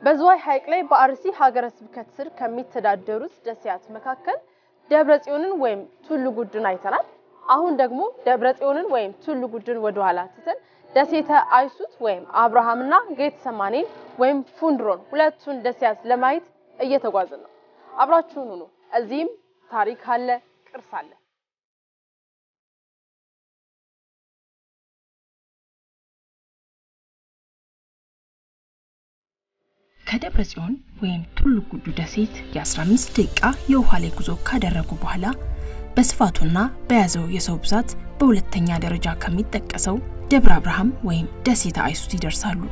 በዝዋይ ሐይቅ ላይ በአርሲ ሀገረ ስብከት ስር ከሚተዳደሩት ደሴያት መካከል ደብረ ጽዮንን ወይም ቱሉ ጉድን አይተናል። አሁን ደግሞ ደብረ ጽዮንን ወይም ቱሉ ጉድን ወደኋላ ትተን ደሴተ አይሱት ወይም አብርሃምና ጌተሰማኔን ወይም ፉንድሮን ሁለቱን ደሴያት ለማየት እየተጓዝን ነው። አብራችሁን ሁኑ። እዚህም ታሪክ አለ፣ ቅርስ አለ። ከደብረ ጽዮን ወይም ቱሉ ጉዱ ደሴት የ15 ደቂቃ የውሃ ላይ ጉዞ ካደረጉ በኋላ በስፋቱና በያዘው የሰው ብዛት በሁለተኛ ደረጃ ከሚጠቀሰው ደብረ አብርሃም ወይም ደሴተ አይሱት ይደርሳሉ።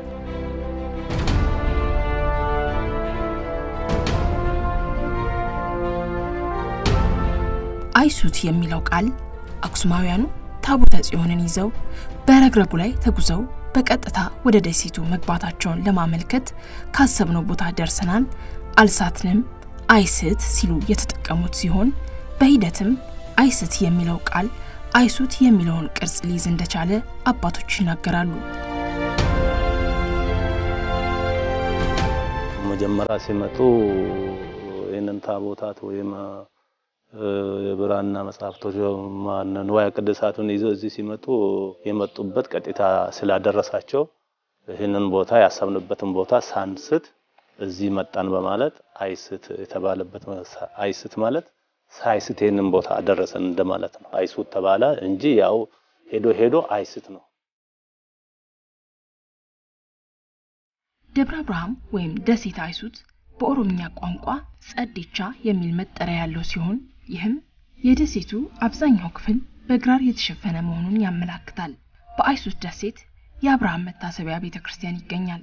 አይሱት የሚለው ቃል አክሱማውያኑ ታቦተ ጽዮንን ይዘው በረግረጉ ላይ ተጉዘው በቀጥታ ወደ ደሴቱ መግባታቸውን ለማመልከት ካሰብነው ቦታ ደርሰናል፣ አልሳትንም፣ አይስት ሲሉ የተጠቀሙት ሲሆን በሂደትም አይስት የሚለው ቃል አይሱት የሚለውን ቅርጽ ሊይዝ እንደቻለ አባቶች ይናገራሉ። መጀመሪያ ሲመጡ ይህንን ታቦታት ወይም የብራና መጽሐፍቶች ንዋየ ቅድሳቱን ይዘው እዚህ ሲመጡ የመጡበት ቀጥታ ስላደረሳቸው ይህንን ቦታ ያሰብንበትን ቦታ ሳንስት እዚህ መጣን በማለት አይስት የተባለበት አይስት ማለት ሳይስት ይህንን ቦታ አደረሰን እንደማለት ነው። አይሱት ተባለ እንጂ ያው ሄዶ ሄዶ አይስት ነው። ደብረ አብርሃም ወይም ደሴተ አይሱት በኦሮምኛ ቋንቋ ጸዴቻ የሚል መጠሪያ ያለው ሲሆን ይህም የደሴቱ አብዛኛው ክፍል በግራር የተሸፈነ መሆኑን ያመላክታል። በአይሱት ደሴት የአብርሃም መታሰቢያ ቤተ ክርስቲያን ይገኛል።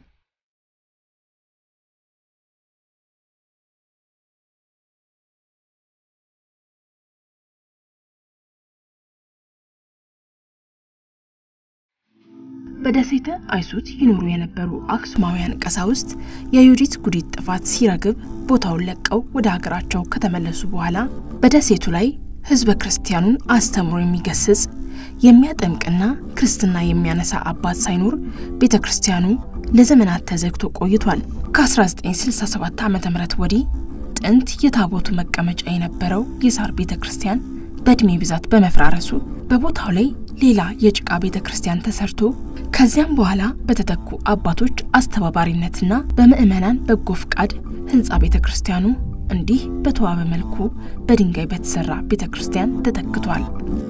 በደሴተ አይሱት ይኖሩ የነበሩ አክሱማውያን ቀሳውስት የዩዲት ጉዲት ጥፋት ሲረግብ ቦታውን ለቀው ወደ ሀገራቸው ከተመለሱ በኋላ በደሴቱ ላይ ሕዝበ ክርስቲያኑን አስተምሮ የሚገስጽ የሚያጠምቅና ክርስትና የሚያነሳ አባት ሳይኖር ቤተ ክርስቲያኑ ለዘመናት ተዘግቶ ቆይቷል። ከ1967 ዓ ም ወዲህ ጥንት የታቦቱ መቀመጫ የነበረው የሳር ቤተ ክርስቲያን በእድሜ ብዛት በመፍራረሱ በቦታው ላይ ሌላ የጭቃ ቤተ ክርስቲያን ተሰርቶ ከዚያም በኋላ በተተኩ አባቶች አስተባባሪነትና በምዕመናን በጎ ፍቃድ ህንፃ ቤተ ክርስቲያኑ እንዲህ በተዋበ መልኩ በድንጋይ በተሰራ ቤተ ክርስቲያን ተተክቷል።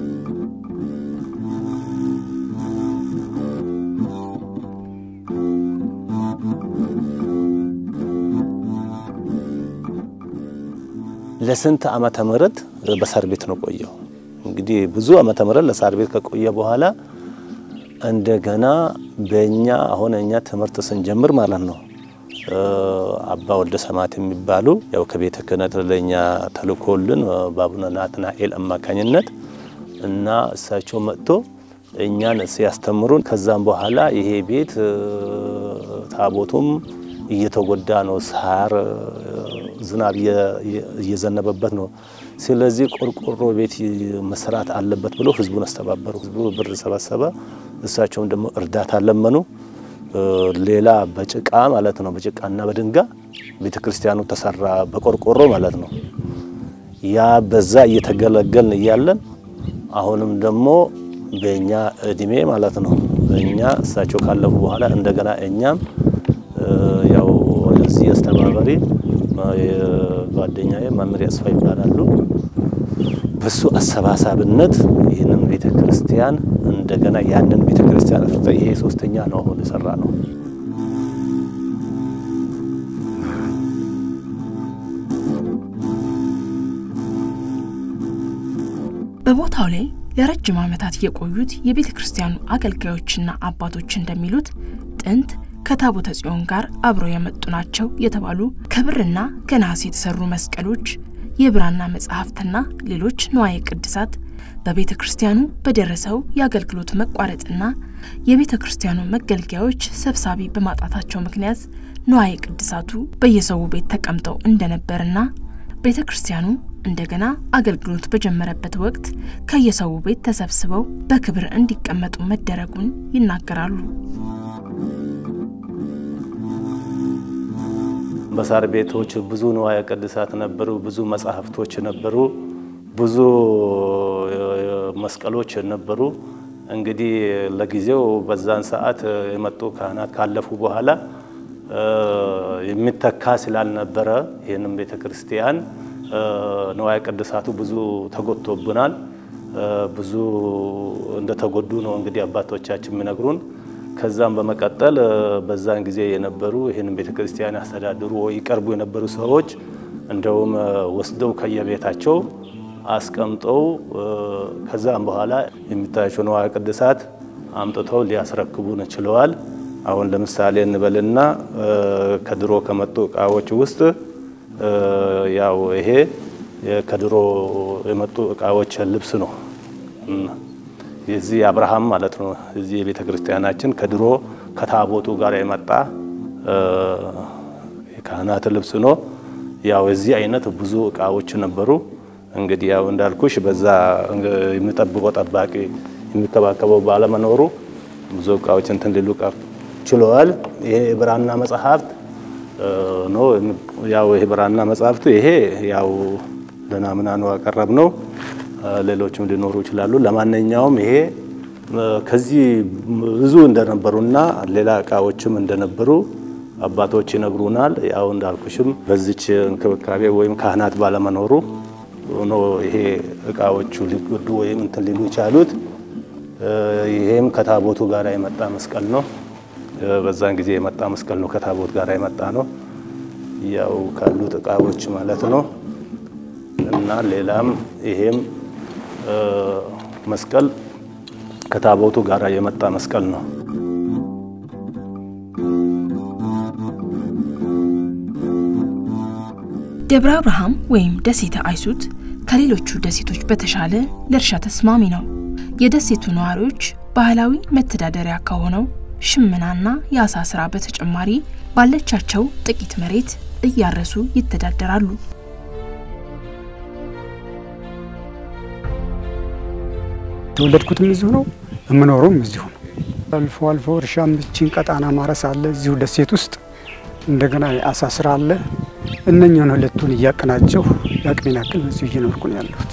ለስንት ዓመተ ምህረት በሳር ቤት ነው ቆየው። እንግዲህ ብዙ ዓመተ ምህረት ለሳር ቤት ከቆየ በኋላ እንደገና በእኛ አሁን እኛ ትምህርት ስንጀምር ማለት ነው አባ ወልደ ሰማዕት የሚባሉ ያው ከቤተ ክህነት ለእኛ ተልኮልን በአቡነ ናትናኤል አማካኝነት እና እሳቸው መጥቶ እኛን ሲያስተምሩን ከዛም በኋላ ይሄ ቤት ታቦቱም እየተጎዳ ነው፣ ሳር ዝናብ እየዘነበበት ነው። ስለዚህ ቆርቆሮ ቤት መስራት አለበት ብሎ ህዝቡን አስተባበሩ። ህዝቡ ብር ሰበሰበ። እሳቸውም ደግሞ እርዳታ ለመኑ። ሌላ በጭቃ ማለት ነው በጭቃና በድንጋይ ቤተ ክርስቲያኑ ተሰራ፣ በቆርቆሮ ማለት ነው። ያ በዛ እየተገለገልን እያለን አሁንም ደግሞ በእኛ እድሜ ማለት ነው እኛ እሳቸው ካለፉ በኋላ እንደገና እኛም ያው እዚህ አስተባባሪ ጓደኛዬ መምህር ያስፋ ይባላሉ። በሱ አሰባሳብነት ይህንን ቤተ ክርስቲያን እንደገና ያንን ቤተ ክርስቲያን አፍርተ ይሄ ሶስተኛ ነው አሁን የሰራ ነው። በቦታው ላይ ለረጅም ዓመታት የቆዩት የቤተ ክርስቲያኑ አገልጋዮችና አባቶች እንደሚሉት ጥንት ከታቦተ ጽዮን ጋር አብረው የመጡ ናቸው የተባሉ ከብርና ከነሐስ የተሰሩ መስቀሎች፣ የብራና መጽሐፍትና ሌሎች ንዋየ ቅድሳት በቤተ ክርስቲያኑ በደረሰው የአገልግሎት መቋረጥና የቤተ ክርስቲያኑ መገልገያዎች ሰብሳቢ በማጣታቸው ምክንያት ንዋየ ቅድሳቱ በየሰው ቤት ተቀምጠው እንደነበርና ቤተ ክርስቲያኑ እንደገና አገልግሎት በጀመረበት ወቅት ከየሰው ቤት ተሰብስበው በክብር እንዲቀመጡ መደረጉን ይናገራሉ። በሳር ቤቶች ብዙ ንዋየ ቅድሳት ነበሩ፣ ብዙ መጻሕፍቶች ነበሩ፣ ብዙ መስቀሎች ነበሩ። እንግዲህ ለጊዜው በዛን ሰዓት የመጡ ካህናት ካለፉ በኋላ የሚተካ ስላልነበረ ይህንም ቤተ ክርስቲያን ንዋየ ቅድሳቱ ብዙ ተጎድቶብናል። ብዙ እንደተጎዱ ነው እንግዲህ አባቶቻችን የሚነግሩን። ከዛም በመቀጠል በዛን ጊዜ የነበሩ ይህንን ቤተ ክርስቲያን ያስተዳድሩ ወይ ይቀርቡ የነበሩ ሰዎች እንደውም ወስደው ከየቤታቸው አስቀምጠው ከዛም በኋላ የሚታያቸው ንዋየ ቅድሳት አምጥተው ሊያስረክቡን ችለዋል። አሁን ለምሳሌ እንበልና ከድሮ ከመጡ እቃዎች ውስጥ ያው ይሄ ከድሮ የመጡ እቃዎች ልብስ ነው። የዚህ አብርሃም ማለት ነው። እዚህ የቤተ ክርስቲያናችን ከድሮ ከታቦቱ ጋር የመጣ የካህናት ልብስ ነው። ያው የዚህ አይነት ብዙ እቃዎች ነበሩ። እንግዲህ ያው እንዳልኩሽ በዛ የሚጠብቀው ጠባቂ የሚከባከበው ባለመኖሩ ብዙ እቃዎች እንትን ሊሉ ቀር ችለዋል። ይሄ የብራና መጽሐፍት ነው። ያው ይሄ ብራና መጽሐፍቱ ይሄ ያው ለናምና ነው ያቀረብ ነው። ሌሎችም ሊኖሩ ይችላሉ። ለማንኛውም ይሄ ከዚህ ብዙ እንደነበሩና ሌላ እቃዎችም እንደነበሩ አባቶች ይነግሩናል። ያው እንዳልኩሽም በዚች እንክብካቤ ወይም ካህናት ባለመኖሩ ሆኖ ይሄ እቃዎቹ ሊጎዱ ወይም እንትን ሊሉ የቻሉት። ይሄም ከታቦቱ ጋር የመጣ መስቀል ነው። በዛን ጊዜ የመጣ መስቀል ነው። ከታቦት ጋር የመጣ ነው። ያው ካሉት እቃዎች ማለት ነው። እና ሌላም ይሄም መስቀል ከታቦቱ ጋር የመጣ መስቀል ነው። ደብረ አብርሃም ወይም ደሴተ አይሱት ከሌሎቹ ደሴቶች በተሻለ ለእርሻ ተስማሚ ነው። የደሴቱ ነዋሪዎች ባህላዊ መተዳደሪያ ከሆነው ሽመናና የአሳ ስራ በተጨማሪ ባለቻቸው ጥቂት መሬት እያረሱ ይተዳደራሉ። የተወለድኩትም እዚሁ ነው፣ የምኖረውም እዚሁ ነው። አልፎ አልፎ እርሻ ምችን ቀጣና ማረስ አለ እዚሁ ደሴት ውስጥ። እንደገና የአሳ ስራ አለ። እነኛን ሁለቱን እያቀናጀሁ የአቅሜን ያክል በዚሁ እየኖርኩ ነው ያለሁት።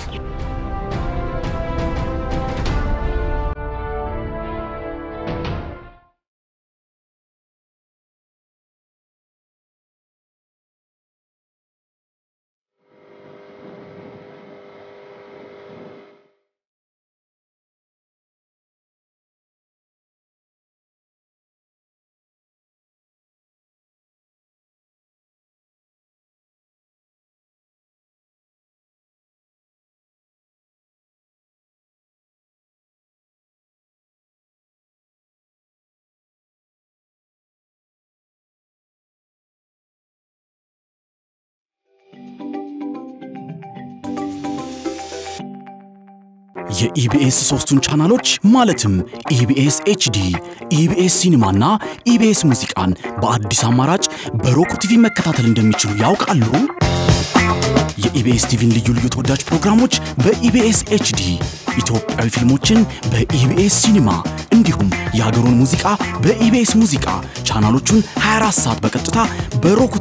የኢቢኤስ ሶስቱን ቻናሎች ማለትም ኢቢኤስ ኤችዲ፣ ኢቢኤስ ሲኒማና ኢቢኤስ ሙዚቃን በአዲስ አማራጭ በሮክ ቲቪ መከታተል እንደሚችሉ ያውቃሉ? የኢቢኤስ ቲቪን ልዩ ልዩ ተወዳጅ ፕሮግራሞች በኢቢኤስ ኤችዲ፣ ኢትዮጵያዊ ፊልሞችን በኢቢኤስ ሲኒማ እንዲሁም የሀገሩን ሙዚቃ በኢቢኤስ ሙዚቃ ቻናሎቹን 24 ሰዓት በቀጥታ በሮክ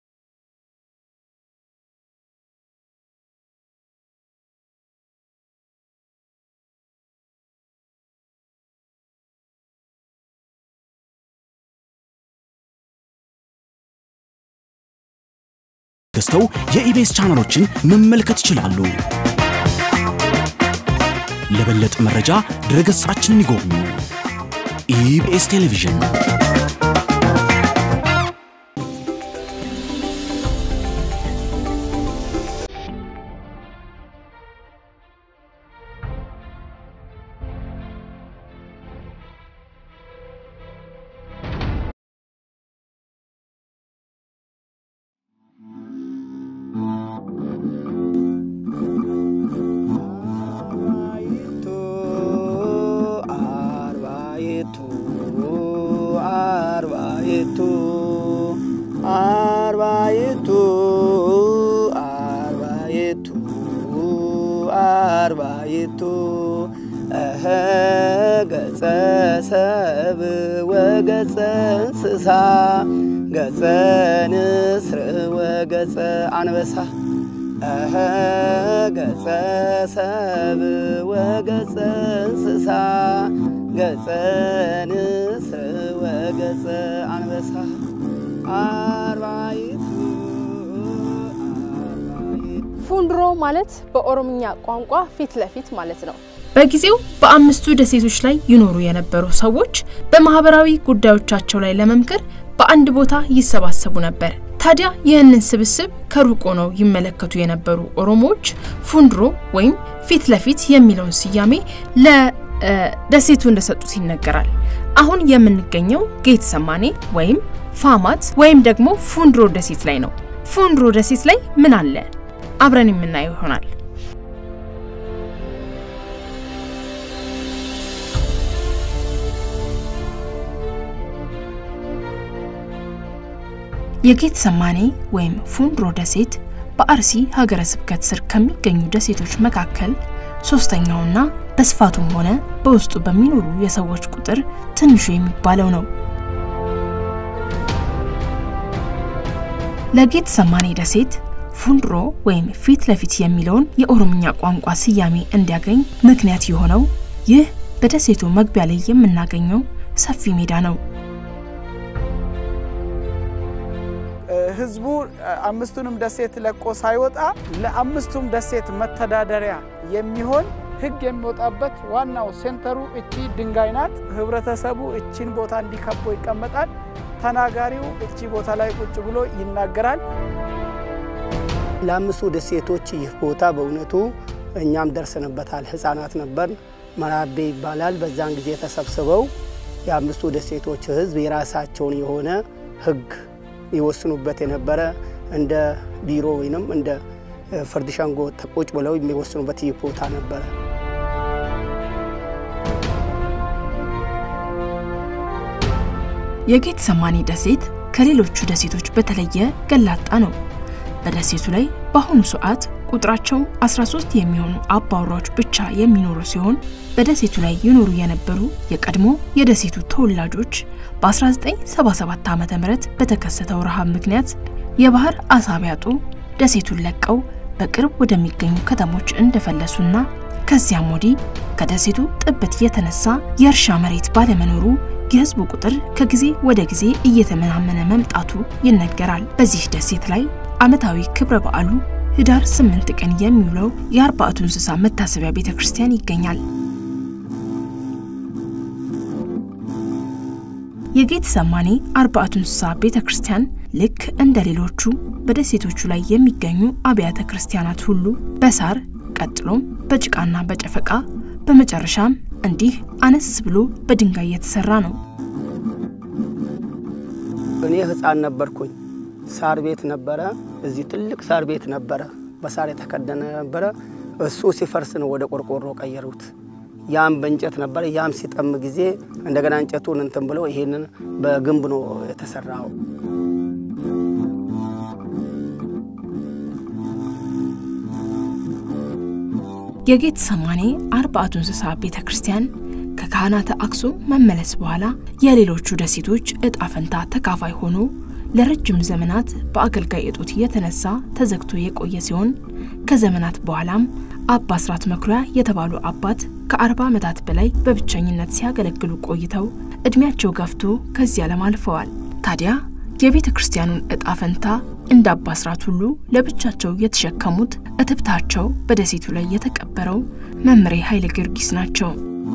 ገዝተው የኢቢኤስ ቻናሎችን መመልከት ይችላሉ። ለበለጠ መረጃ ድረገጻችንን ይጎብኙ። ኢቢኤስ ቴሌቪዥን አርባይቱ አርባይቱ አርባይቱ እኸ ገጸ ሰብ ወገጸ እንስሳ ገጸ ንስር ወገጸ አንበሳ እኸ ገጸ ሰብ ወገጸ እንስሳ ገጸ ንስር ወገጸ አንበሳ አርባይቱ አርባይቱ ፉንድሮ ማለት በኦሮምኛ ቋንቋ ፊት ለፊት ማለት ነው። በጊዜው በአምስቱ ደሴቶች ላይ ይኖሩ የነበሩ ሰዎች በማህበራዊ ጉዳዮቻቸው ላይ ለመምከር በአንድ ቦታ ይሰባሰቡ ነበር። ታዲያ ይህንን ስብስብ ከሩቅ ሆነው ይመለከቱ የነበሩ ኦሮሞዎች ፉንድሮ ወይም ፊት ለፊት የሚለውን ስያሜ ለደሴቱ እንደሰጡት ይነገራል። አሁን የምንገኘው ጌት ሰማኔ ወይም ፋማት ወይም ደግሞ ፉንድሮ ደሴት ላይ ነው። ፉንድሮ ደሴት ላይ ምን አለ? አብረን የምናየው ይሆናል። የጌት ሰማኔ ወይም ፉንድሮ ደሴት በአርሲ ሀገረ ስብከት ስር ከሚገኙ ደሴቶች መካከል ሶስተኛውና በስፋቱም ሆነ በውስጡ በሚኖሩ የሰዎች ቁጥር ትንሹ የሚባለው ነው። ለጌት ሰማኔ ደሴት ፉንድሮ ወይም ፊት ለፊት የሚለውን የኦሮምኛ ቋንቋ ስያሜ እንዲያገኝ ምክንያት የሆነው ይህ በደሴቱ መግቢያ ላይ የምናገኘው ሰፊ ሜዳ ነው። ህዝቡ አምስቱንም ደሴት ለቆ ሳይወጣ ለአምስቱም ደሴት መተዳደሪያ የሚሆን ህግ የሚወጣበት ዋናው ሴንተሩ እቺ ድንጋይ ናት። ህብረተሰቡ እቺን ቦታ እንዲከቦ ይቀመጣል። ተናጋሪው እቺ ቦታ ላይ ቁጭ ብሎ ይናገራል። ለአምስቱ ደሴቶች ይህ ቦታ በእውነቱ እኛም ደርሰንበታል። ህፃናት ነበር። መራቤ ይባላል። በዛን ጊዜ ተሰብስበው የአምስቱ ደሴቶች ህዝብ የራሳቸውን የሆነ ህግ ይወስኑበት የነበረ እንደ ቢሮ ወይንም እንደ ፍርድ ሸንጎ ቁጭ ብለው የሚወስኑበት ይህ ቦታ ነበረ። የጌት ሰማኒ ደሴት ከሌሎቹ ደሴቶች በተለየ ገላጣ ነው። በደሴቱ ላይ በአሁኑ ሰዓት ቁጥራቸው 13 የሚሆኑ አባወራዎች ብቻ የሚኖሩ ሲሆን በደሴቱ ላይ ይኖሩ የነበሩ የቀድሞ የደሴቱ ተወላጆች በ1977 ዓ ም በተከሰተው ረሃብ ምክንያት የባህር አሳ ቢያጡ ደሴቱን ለቀው በቅርብ ወደሚገኙ ከተሞች እንደፈለሱና ከዚያም ወዲህ ከደሴቱ ጥበት የተነሳ የእርሻ መሬት ባለመኖሩ የህዝቡ ቁጥር ከጊዜ ወደ ጊዜ እየተመናመነ መምጣቱ ይነገራል። በዚህ ደሴት ላይ ዓመታዊ ክብረ በዓሉ ህዳር 8 ቀን የሚውለው የአርባዕቱ እንስሳ መታሰቢያ ቤተ ክርስቲያን ይገኛል። የጌት ሰማኔ አርባዕቱ እንስሳ ቤተ ክርስቲያን ልክ እንደ ሌሎቹ በደሴቶቹ ላይ የሚገኙ አብያተ ክርስቲያናት ሁሉ በሳር ቀጥሎም በጭቃና በጨፈቃ በመጨረሻም እንዲህ አነስ ብሎ በድንጋይ የተሰራ ነው። እኔ ህፃን ነበርኩኝ። ሳር ቤት ነበረ። እዚህ ትልቅ ሳር ቤት ነበረ፣ በሳር የተከደነ ነበረ። እሱ ሲፈርስ ነው ወደ ቆርቆሮ ቀየሩት። ያም በእንጨት ነበረ። ያም ሲጠም ጊዜ እንደገና እንጨቱን እንትን ብለው ይሄንን በግንብ ነው የተሰራው። የጌት ሰማኔ አርባዕቱ እንስሳ ቤተ ክርስቲያን ከካህናተ አክሱም መመለስ በኋላ የሌሎቹ ደሴቶች እጣ ፈንታ ተካፋይ ሆኖ ለረጅም ዘመናት በአገልጋይ እጦት የተነሳ ተዘግቶ የቆየ ሲሆን ከዘመናት በኋላም አባ ስራት መኩሪያ የተባሉ አባት ከአርባ ዓመታት በላይ በብቸኝነት ሲያገለግሉ ቆይተው እድሜያቸው ገፍቶ ከዚህ ዓለም አልፈዋል። ታዲያ የቤተ ክርስቲያኑን እጣ ፈንታ እንደ አባ ስራት ሁሉ ለብቻቸው የተሸከሙት እትብታቸው በደሴቱ ላይ የተቀበረው መምሬ ኃይለ ጊዮርጊስ ናቸው።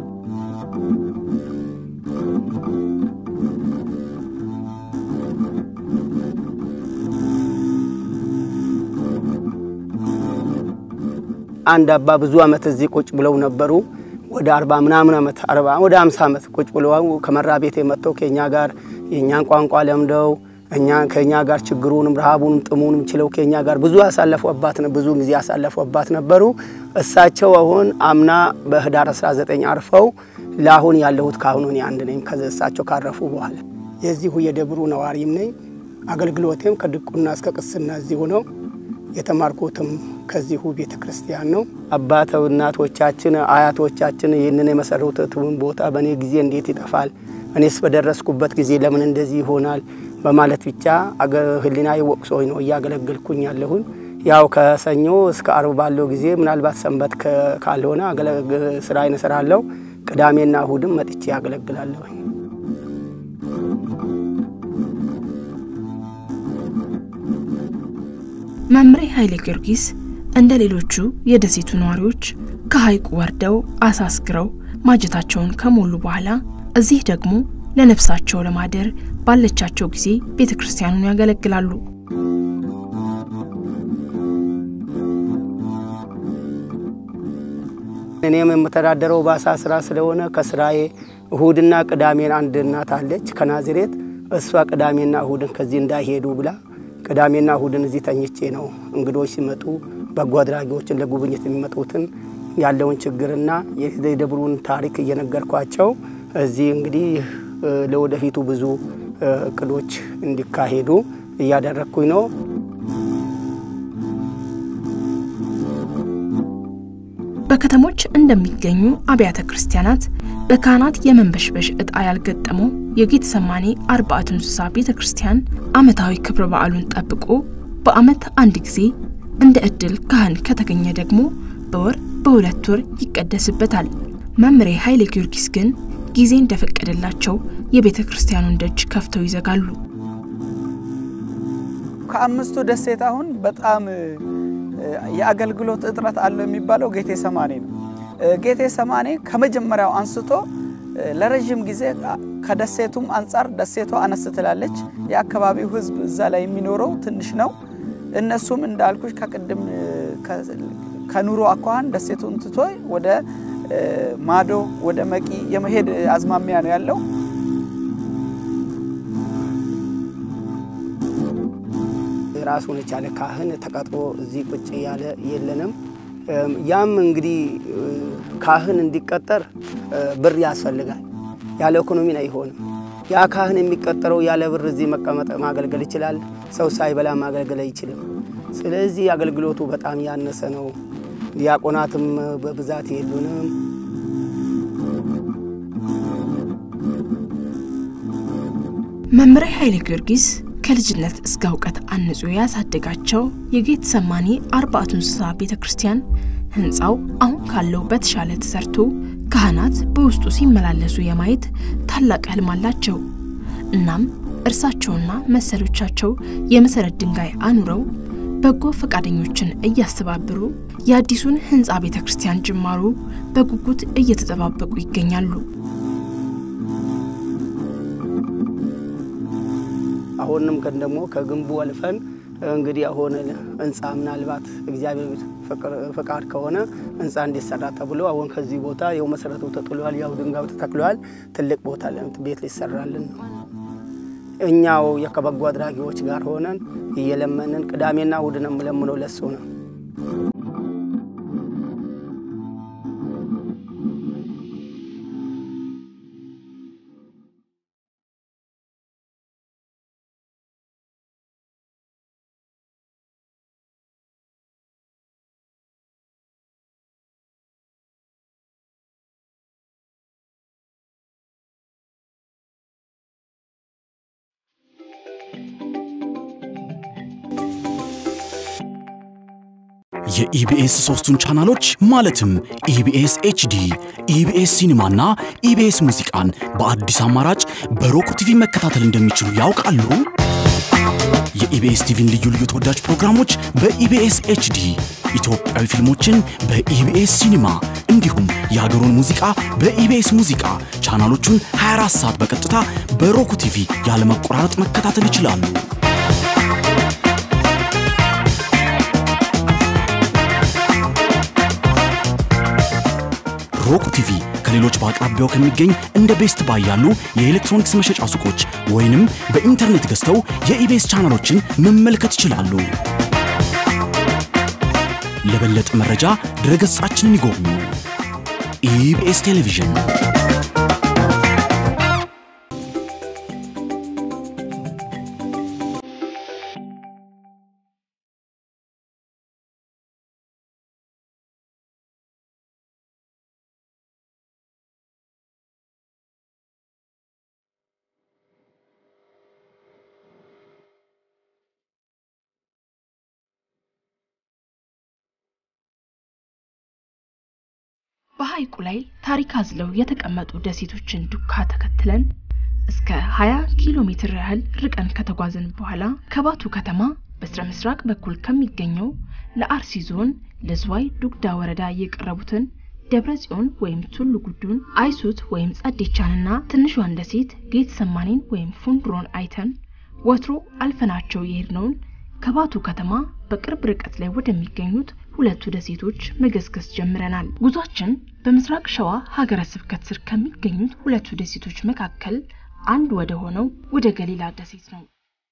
አንድ አባ ብዙ ዓመት እዚህ ቁጭ ብለው ነበሩ። ወደ አርባ ምናምን ዓመት አርባ ወደ አምሳ ዓመት ቁጭ ብለው ከመራ ቤት የመጥተው ከኛ ጋር የእኛን ቋንቋ ለምደው እኛ ከኛ ጋር ችግሩንም ረሃቡንም ጥሙንም ችለው ከኛ ጋር ብዙ ያሳለፉ አባት ነው። ብዙ ጊዜ ያሳለፉ አባት ነበሩ። እሳቸው አሁን አምና በህዳር 19 አርፈው ለአሁን ያለሁት ካሁኑ እኔ አንድ ነኝ። እሳቸው ካረፉ በኋላ የዚሁ የደብሩ ነዋሪም ነኝ። አገልግሎቴም ከድቁና እስከ ቅስና እዚሁ ነው። የተማርኩትም ከዚሁ ቤተ ክርስቲያን ነው። አባት እናቶቻችን፣ አያቶቻችን ይህንን የመሰረቱትን ቦታ በእኔ ጊዜ እንዴት ይጠፋል? እኔስ በደረስኩበት ጊዜ ለምን እንደዚህ ይሆናል? በማለት ብቻ ሕሊና ወቅሶኝ ነው እያገለገልኩኝ ያለሁን። ያው ከሰኞ እስከ አርብ ባለው ጊዜ ምናልባት ሰንበት ካልሆነ ስራዬን እሰራለሁ። ቅዳሜና እሁድም መጥቼ ያገለግላለሁኝ። መምሬ ኃይሌ ጊዮርጊስ እንደ ሌሎቹ የደሴቱ ነዋሪዎች ከሐይቁ ወርደው አሳ አስግረው ማጀታቸውን ከሞሉ በኋላ እዚህ ደግሞ ለነፍሳቸው ለማደር ባለቻቸው ጊዜ ቤተ ክርስቲያኑን ያገለግላሉ። እኔም የምተዳደረው በአሳ ስራ ስለሆነ ከስራዬ እሁድና ቅዳሜን አንድ እናት አለች ከናዝሬት እሷ ቅዳሜና እሁድን ከዚህ እንዳይሄዱ ብላ ቅዳሜና እሁድን እዚህ ተኝቼ ነው እንግዶች ሲመጡ በጎ አድራጊዎችን ለጉብኝት የሚመጡትን ያለውን ችግርና የደብሩን ታሪክ እየነገርኳቸው እዚህ እንግዲህ ለወደፊቱ ብዙ እቅዶች እንዲካሄዱ እያደረግኩኝ ነው። በከተሞች እንደሚገኙ አብያተ ክርስቲያናት በካህናት የመንበሽበሽ ዕጣ ያልገጠመው የጌተሰማኔ አርባዕቱ እንስሳ ቤተ ክርስቲያን ዓመታዊ ክብረ በዓሉን ጠብቆ በዓመት አንድ ጊዜ እንደ ዕድል ካህን ከተገኘ ደግሞ በወር በሁለት ወር ይቀደስበታል። መምሬ ኃይሌ ጊዮርጊስ ግን ጊዜ እንደፈቀደላቸው የቤተ ክርስቲያኑን ደጅ ከፍተው ይዘጋሉ። ከአምስቱ ደሴት አሁን በጣም የአገልግሎት እጥረት አለው የሚባለው ጌቴ ሰማኔ ነው። ጌቴ ሰማኔ ከመጀመሪያው አንስቶ ለረዥም ጊዜ ከደሴቱም አንጻር ደሴቷ አነስ ትላለች። የአካባቢው ሕዝብ እዛ ላይ የሚኖረው ትንሽ ነው። እነሱም እንዳልኩሽ ከቅድም ከኑሮ አኳኋን ደሴቱን ትቶ ወደ ማዶ ወደ መቂ የመሄድ አዝማሚያ ነው ያለው። ራሱን የቻለ ካህን ተቀጥሮ እዚህ ቁጭ ያለ የለንም። ያም እንግዲህ ካህን እንዲቀጠር ብር ያስፈልጋል። ያለ ኢኮኖሚ አይሆንም። ያ ካህን የሚቀጠረው ያለ ብር እዚህ መቀመጥ ማገልገል ይችላል። ሰው ሳይበላ ማገልገል አይችልም። ስለዚህ አገልግሎቱ በጣም ያነሰ ነው። ዲያቆናትም በብዛት የሉንም። መምሬ ኃይሌ ጊዮርጊስ ከልጅነት እስከ እውቀት አንጾ ያሳደጋቸው የጌተሰማኒ አርባዕቱ እንስሳ ቤተ ክርስቲያን ህንፃው አሁን ካለው በተሻለ ተሰርቶ ካህናት በውስጡ ሲመላለሱ የማየት ታላቅ ህልም አላቸው። እናም እርሳቸውና መሰሎቻቸው የመሰረት ድንጋይ አኑረው በጎ ፈቃደኞችን እያስተባበሩ የአዲሱን ህንፃ ቤተ ክርስቲያን ጅማሮ በጉጉት እየተጠባበቁ ይገኛሉ። አሁንም ከን ደግሞ ከግንቡ አልፈን እንግዲህ አሁን ህንፃ ምናልባት እግዚአብሔር ፈቃድ ከሆነ ህንፃ እንዲሰራ ተብሎ አሁን ከዚህ ቦታ ያው መሰረቱ ተጥሏል፣ ያው ድንጋዩ ተተክሏል። ትልቅ ቦታ ቤት ሊሰራልን ነው። እኛው ከበጎ አድራጊዎች ጋር ሆነን እየለመንን ቅዳሜና እሁድ ነው የምለምነው ለሱ ነው። የኢቢኤስ ሶስቱን ቻናሎች ማለትም ኢቢኤስ ኤችዲ፣ ኢቢኤስ ሲኒማና ኢቢኤስ ሙዚቃን በአዲስ አማራጭ በሮክ ቲቪ መከታተል እንደሚችሉ ያውቃሉ? የኢቢኤስ ቲቪን ልዩ ልዩ ተወዳጅ ፕሮግራሞች በኢቢኤስ ኤችዲ፣ ኢትዮጵያዊ ፊልሞችን በኢቢኤስ ሲኒማ እንዲሁም የሀገሩን ሙዚቃ በኢቢኤስ ሙዚቃ ቻናሎቹን 24 ሰዓት በቀጥታ በሮክ ቲቪ ያለመቆራረጥ መከታተል ይችላሉ። ሮክ ቲቪ ከሌሎች በአቅራቢያው ከሚገኝ እንደ ቤስት ባይ ያሉ የኤሌክትሮኒክስ መሸጫ ሱቆች ወይንም በኢንተርኔት ገዝተው የኢቤስ ቻናሎችን መመልከት ይችላሉ። ለበለጠ መረጃ ድረገጻችንን ይጎብኙ። ኢቢኤስ ቴሌቪዥን በሐይቁ ላይ ታሪክ አዝለው የተቀመጡ ደሴቶችን ዱካ ተከትለን እስከ 20 ኪሎ ሜትር ያህል ርቀን ከተጓዝን በኋላ ከባቱ ከተማ በስተ ምስራቅ በኩል ከሚገኘው ለአርሲ ዞን ለዝዋይ ዱግዳ ወረዳ የቀረቡትን ደብረ ጽዮን ወይም ቱሉ ጉዱን፣ አይሱት ወይም ጸዴቻንና ትንሿን ደሴት ጌት ሰማኔን ወይም ፉንድሮን አይተን ወትሮ አልፈናቸው የሄድነውን ከባቱ ከተማ በቅርብ ርቀት ላይ ወደሚገኙት ሁለቱ ደሴቶች መገስገስ ጀምረናል። ጉዟችን በምስራቅ ሸዋ ሀገረ ስብከት ስር ከሚገኙት ሁለቱ ደሴቶች መካከል አንድ ወደ ሆነው ወደ ገሊላ ደሴት ነው።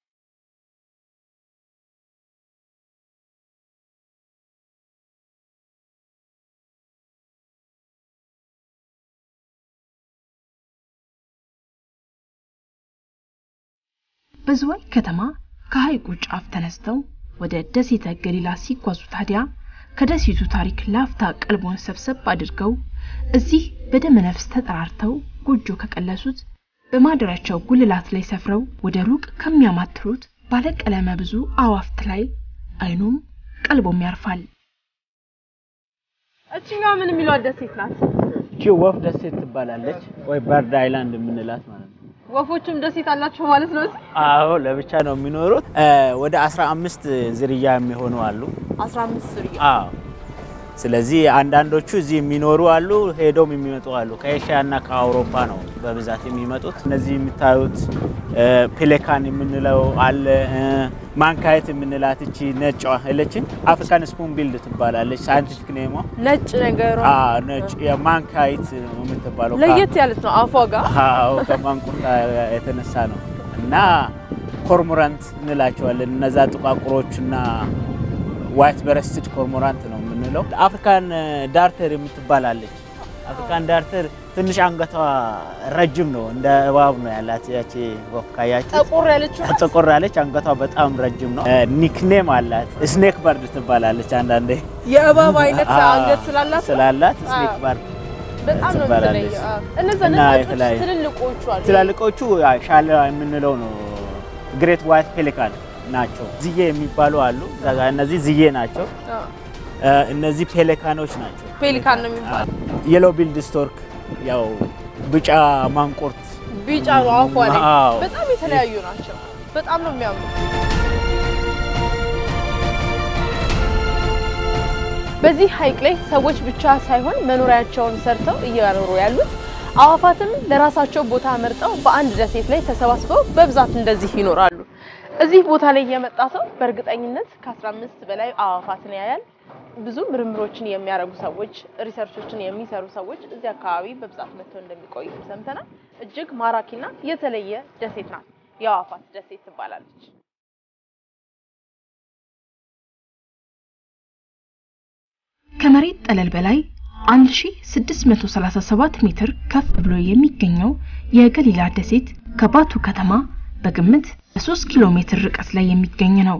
በዝዋይ ከተማ ከሐይቁ ጫፍ ተነስተው ወደ ደሴተ ገሊላ ሲጓዙ ታዲያ ከደሴቱ ታሪክ ላፍታ ቀልቦን ሰብሰብ አድርገው እዚህ በደመ ነፍስ ተጠራርተው ጎጆ ከቀለሱት በማደሪያቸው ጉልላት ላይ ሰፍረው ወደ ሩቅ ከሚያማትሩት ባለቀለመ ብዙ አዋፍት ላይ አይኑም ቀልቦም ያርፋል። እችኛዋ ምን የሚሏት ደሴት ናት? እቺ ወፍ ደሴት ትባላለች፣ ወይ በርድ አይላንድ የምንላት ማለት ነው። ወፎቹም ደሴት አላቸው ማለት ነው። እዚህ አዎ ለብቻ ነው የሚኖሩት። ወደ 15 ዝርያ የሚሆኑ አሉ። 15 ዝርያ አዎ ስለዚህ አንዳንዶቹ እዚህ የሚኖሩ አሉ፣ ሄዶም የሚመጡ አሉ። ከኤሽያ እና ከአውሮፓ ነው በብዛት የሚመጡት። እነዚህ የምታዩት ፔሌካን የምንለው አለ፣ ማንካየት የምንላት እቺ ነጯ እለችን አፍሪካን ስፑን ቢልድ ትባላለች። ሳይንቲፊክ ኔሟ ነጭ ነገሯ ነጭ የማንካየት ነው የምትባለው። ለየት ያለች ነው አፏ ጋር። አዎ ከማንቁርታ የተነሳ ነው። እና ኮርሞራንት እንላቸዋለን እነዛ ጥቋቁሮችና ዋይት በረስትድ ኮርሞራንት ነው የምንለው። አፍሪካን ዳርተር የምትባላለች አፍሪካን ዳርተር ትንሽ አንገቷ ረጅም ነው፣ እንደ እባብ ነው ያላት። ያቺ ወፍ ካያችሁ ጠቆር ያለች ጠቆር ያለች አንገቷ በጣም ረጅም ነው። ኒክኔም አላት፣ ስኔክ በርድ ትባላለች። አንዳንዴ የእባብ አይነት አንገት ስላላት ስላላት ስኔክ በርድ በጣም ነው ትባላለች። የምትለየው። እነዛ እና ነጫጮች የተለያዩ- ትልልቆቹ አሉ። ትላልቆቹ ሻለ የምንለው ነው ግሬት ዋይት ፔሊካን ናቸው። ዝዬ የሚባሉ አሉ። እዛ ጋር እነዚህ ዝዬ ናቸው። አዎ፣ እ፣ እነዚህ ፔሊካኖች ናቸው። ፔሊካን ነው የሚባለው። የሎ ቢልድ ስቶርክ ያው ቢጫ ማንቁርት ቢጫ ነው አፏ ላይ። አዎ። በጣም የተለያዩ ናቸው። በጣም ነው የሚያምሩ። በዚህ ሐይቅ ላይ ሰዎች ብቻ ሳይሆን መኖሪያቸውን ሰርተው እየኖሩ ያሉት አዋፋትም ለራሳቸው ቦታ መርጠው በአንድ ደሴት ላይ ተሰባስበው በብዛት እንደዚህ ይኖራሉ። እዚህ ቦታ ላይ የመጣ ሰው በእርግጠኝነት ከ15 በላይ አዋፋትን ያያል። ብዙ ምርምሮችን የሚያደርጉ ሰዎች፣ ሪሰርቾችን የሚሰሩ ሰዎች እዚህ አካባቢ በብዛት መጥተው እንደሚቆዩ ሰምተናል። እጅግ ማራኪና የተለየ ደሴት ናት። የአዋፋት ደሴት ትባላለች። ከመሬት ጠለል በላይ 1637 ሜትር ከፍ ብሎ የሚገኘው የገሊላ ደሴት ከባቱ ከተማ በግምት በ3 ኪሎ ሜትር ርቀት ላይ የሚገኝ ነው።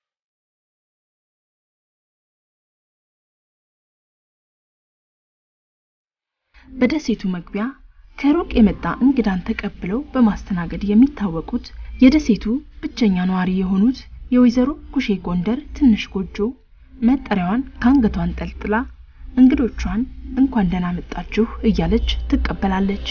በደሴቱ መግቢያ ከሩቅ የመጣ እንግዳን ተቀብለው በማስተናገድ የሚታወቁት የደሴቱ ብቸኛ ነዋሪ የሆኑት የወይዘሮ ኩሼ ጎንደር ትንሽ ጎጆ መጠሪያዋን ከአንገቷ አንጠልጥላ እንግዶቿን እንኳን ደህና መጣችሁ እያለች ትቀበላለች።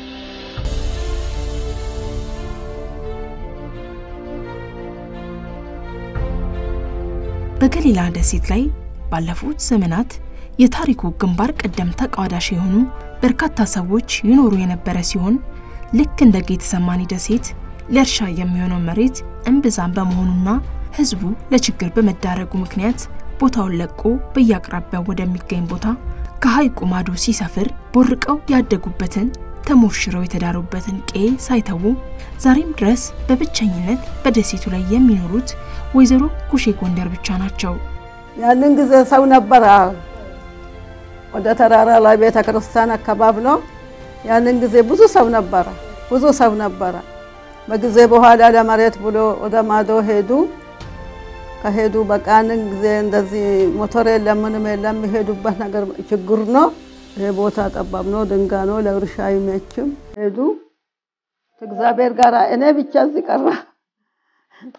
በገሊላ ደሴት ላይ ባለፉት ዘመናት የታሪኩ ግንባር ቀደም ተቋዳሽ የሆኑ በርካታ ሰዎች ይኖሩ የነበረ ሲሆን ልክ እንደ ጌተሰማኒ ደሴት ለእርሻ የሚሆነው መሬት እምብዛም በመሆኑና ሕዝቡ ለችግር በመዳረጉ ምክንያት ቦታውን ለቆ በየአቅራቢያው ወደሚገኝ ቦታ ከሐይቁ ማዶ ሲሰፍር ቦርቀው ያደጉበትን ተሞሽረው የተዳሩበትን ቄ ሳይተዉ ዛሬም ድረስ በብቸኝነት በደሴቱ ላይ የሚኖሩት ወይዘሮ ኩሼ ጎንደር ብቻ ናቸው። ያንን ጊዜ ሰው ነበረ። ወደ ተራራ ላይ ቤተ ክርስቲያን አካባቢ ነው። ያንን ጊዜ ብዙ ሰው ነበረ፣ ብዙ ሰው ነበረ። በጊዜ በኋላ ለመሬት ብሎ ወደ ማዶ ሄዱ። ከሄዱ በቃ ያንን ጊዜ እንደዚህ ሞተር የለም ምንም የለም፣ የሚሄዱበት ነገር ችግር ነው። ይሄ ቦታ ጠባብ ነው፣ ድንጋይ ነው፣ ለእርሻ አይመችም። ሄዱ እግዚአብሔር ጋር እኔ ብቻ እዚህ ቀረ።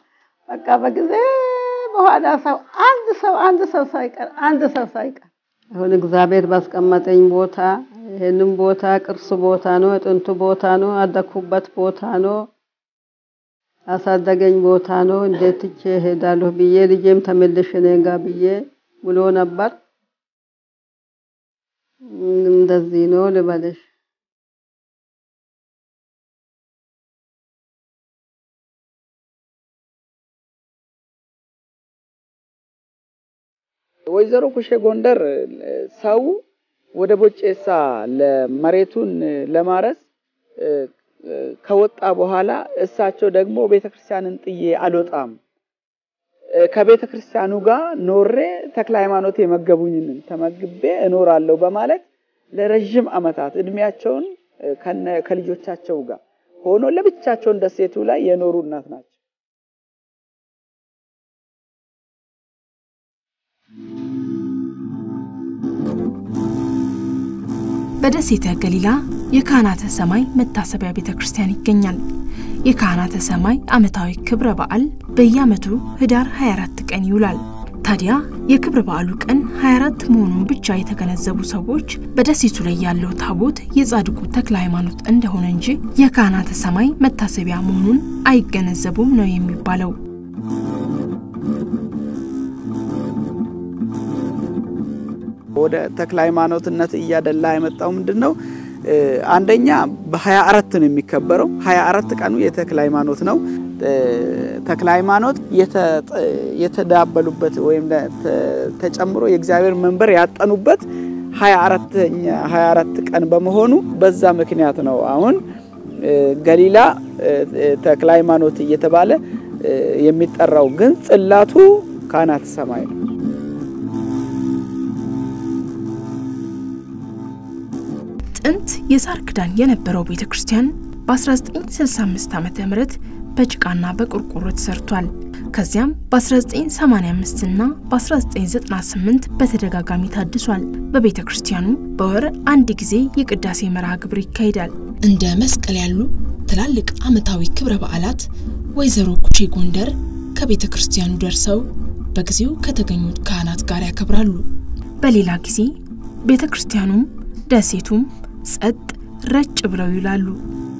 በቃ በጊዜ በኋላ ሰው አንድ ሰው አንድ ሰው ሳይቀር አንድ ሰው ሳይቀር አሁን እግዚአብሔር ባስቀመጠኝ ቦታ ይህንም ቦታ ቅርስ ቦታ ነው፣ የጥንቱ ቦታ ነው፣ አደኩበት ቦታ ነው፣ አሳደገኝ ቦታ ነው። እንዴት ትቼ እሄዳለሁ ብዬ ልጄም ተመልሽ እኔ ጋ ብዬ ብሎ ነበር። እንደዚህ ነው ልበልሽ። ወይዘሮ ኩሼ ጎንደር ሰው ወደ ቦጬሳ ለመሬቱን ለማረስ ከወጣ በኋላ እሳቸው ደግሞ ቤተ ክርስቲያንን ጥዬ አልወጣም ከቤተ ክርስቲያኑ ጋር ኖሬ ተክለ ሃይማኖት የመገቡኝን ተመግቤ እኖራለሁ በማለት ለረዥም ዓመታት እድሜያቸውን ከልጆቻቸው ጋር ሆኖ ለብቻቸውን ደሴቱ ላይ የኖሩ እናት ናቸው። በደሴተ ገሊላ የካህናተ ሰማይ መታሰቢያ ቤተ ክርስቲያን ይገኛል። የካህናተ ሰማይ ዓመታዊ ክብረ በዓል በየዓመቱ ህዳር 24 ቀን ይውላል። ታዲያ የክብረ በዓሉ ቀን 24 መሆኑን ብቻ የተገነዘቡ ሰዎች በደሴቱ ላይ ያለው ታቦት የጻድቁ ተክለ ሃይማኖት እንደሆነ እንጂ የካህናተ ሰማይ መታሰቢያ መሆኑን አይገነዘቡም ነው የሚባለው። ወደ ተክለ ሃይማኖትነት እያደላ የመጣው ምንድን ነው? አንደኛ በሀያ አራት ነው የሚከበረው። ሀያ አራት ቀኑ የተክለ ሃይማኖት ነው። ተክለ ሃይማኖት የተዳበሉበት ወይም ተጨምሮ የእግዚአብሔር መንበር ያጠኑበት ሀያ አራት ቀን በመሆኑ በዛ ምክንያት ነው አሁን ገሊላ ተክለ ሃይማኖት እየተባለ የሚጠራው። ግን ጽላቱ ካህናተ ሰማይ ነው። ጥንት የሳር ክዳን የነበረው ቤተ ክርስቲያን በ1965 ዓ ም በጭቃና በቆርቆሮ ተሰርቷል። ከዚያም በ1985 እና በ1998 በተደጋጋሚ ታድሷል። በቤተ ክርስቲያኑ በወር አንድ ጊዜ የቅዳሴ መርሃ ግብር ይካሄዳል። እንደ መስቀል ያሉ ትላልቅ ዓመታዊ ክብረ በዓላት ወይዘሮ ኩሼ ጎንደር ከቤተ ክርስቲያኑ ደርሰው በጊዜው ከተገኙት ካህናት ጋር ያከብራሉ። በሌላ ጊዜ ቤተ ክርስቲያኑም ደሴቱም ጸጥ ረጭ ብለው ይውላሉ።